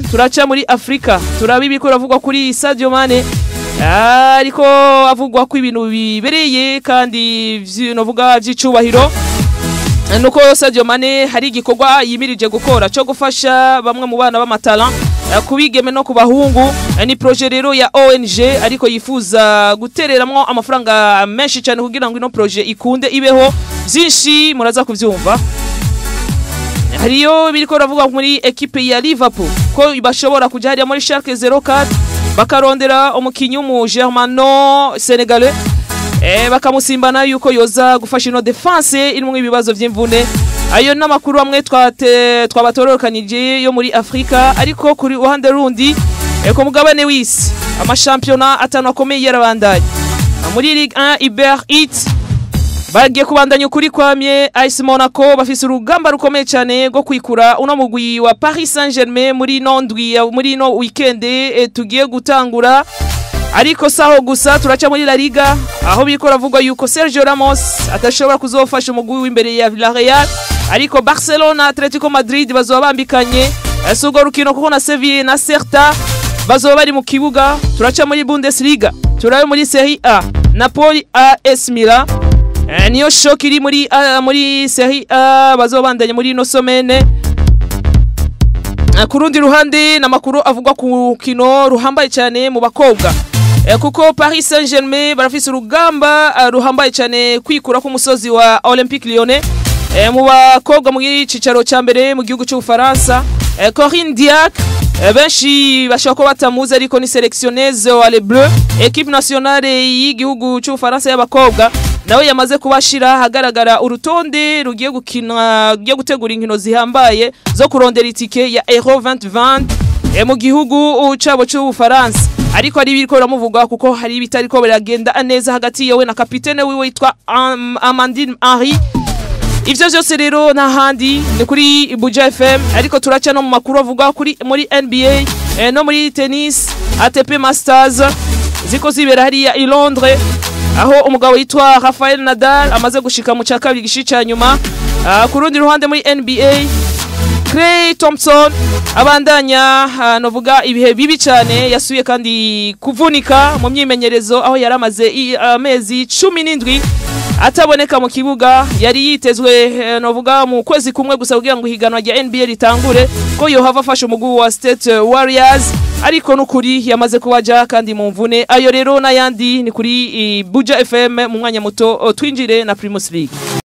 turaca muri afurika turaba ibiko biravugwa kuri sadio mane ariko avugwa ko ibintu bibereye kandi novuga by'icubahiro nuko Sadio Mane hari igikorwa yimirije gukora cyo gufasha bamwe mu bana b'amatala kubigeme no ku bahungu ni proje rero ya ONG ariko yifuza gutereramwo amafaranga menshi cyane kugira ngo ino proje ikunde ibeho byinshi muraza kubyumva hariyo biriko ravuga muri ekipe ya Liverpool ko bashobora kujya hariya muri Schalke 04 bakarondera umukinyi w'umu Germano Senegalais eh bakamusimbana yuko yoza gufasha ino defense irimo ibibazo by'imvune ayo n'amakuru amwe twate twabatororokanije yo muri Afrika ariko kuri ruhande rundi eh, ku mugabane w'isi amashampiyona atanu akomeye yarabandanye muri Ligue 1 Iber It bagiye kubandanya ukuri kwamye AS Monaco bafise urugamba rukomeye cyane rwo kwikura uno mugwi wa Paris Saint-Germain muri nondwi muri no weekend eh, tugiye gutangura ariko saho gusa turaca muri La Liga aho biriko ravugwa yuko Sergio Ramos adashobora kuzofasha umugwi w'imbere ya Villarreal ariko Barcelona Atletico Madrid bazoba bambikanye sugo rukino kuko na Sevilla na Celta bazoba bari mu kibuga turaca muri Bundesliga turabe muri Serie A Napoli AS Milan eh, niyo shock iri muri uh, muri Serie A bazoba bandanye muri ino somene ku rundi ruhande n'amakuru avugwa ku kino ruhambaye cyane mu bakobwa kuko Paris Saint-Germain barafise urugamba ruhambaye cyane kwikura ku musozi wa Olympique Lyonnais mu bakobwa mu gicicaro cya mbere mu gihugu cy'Ubufaransa Corinne Diac benshi bashobora kuba batamuzi ariko ni selectionneuse wa Les Bleus equipe nationale y'igihugu cy'Ubufaransa y'abakobwa nawe yamaze kubashira hagaragara urutonde rugiye gukina rugiye gutegura inkino zihambaye zo kurondera itike ya Euro 2020 mu gihugu cabo cy'Ubufaransa ariko ari biriko biramuvugwa kuko hari ibitariko biragenda neza hagati yewe na kapitene wiwe yitwa Amandine Henry ivyo vyose rero n'ahandi ni kuri Buja FM ariko turaca no mu makuru avuga kuri muri NBA eh, no muri tennis ATP Masters ziko zibera hariya i Londres aho umugabo yitwa Rafael Nadal amaze gushika mu cyakabiri gishi ca nyuma uh, ku rundi ruhande muri NBA Clay Thompson abandanya uh, novuga ibihe bibi cyane yasuye kandi kuvunika mu myimenyerezo aho yari amaze amezi uh, cumi n'indwi ataboneka mu kibuga yari yitezwe uh, novuga mu kwezi kumwe gusa kugira ngo ihiganwa rya NBA ritangure ko yohava afasha umugwi wa State Warriors ariko nukuri yamaze kubaja kandi mu mvune ayo rero n'ayandi ni kuri Buja FM mu mwanya muto twinjire na Primus League